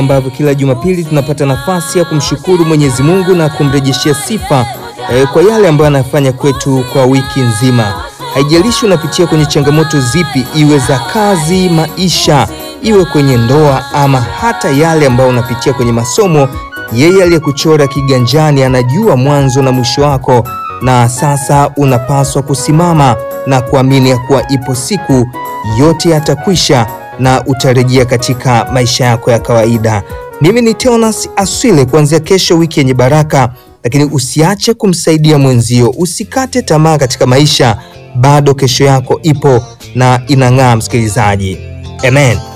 ambavyo kila Jumapili tunapata nafasi ya kumshukuru Mwenyezi Mungu na kumrejeshea sifa eh, kwa yale ambayo anafanya kwetu kwa wiki nzima. Haijalishi unapitia kwenye changamoto zipi, iwe za kazi, maisha, iwe kwenye ndoa ama hata yale ambayo unapitia kwenye masomo, yeye aliyekuchora kiganjani anajua mwanzo na mwisho wako, na sasa unapaswa kusimama na kuamini ya kuwa ipo siku yote yatakwisha na utarejea katika maisha yako ya kawaida. Mimi ni Teonas Aswile, kuanzia kesho wiki yenye baraka, lakini usiache kumsaidia mwenzio, usikate tamaa katika maisha, bado kesho yako ipo na inang'aa, msikilizaji. Amen.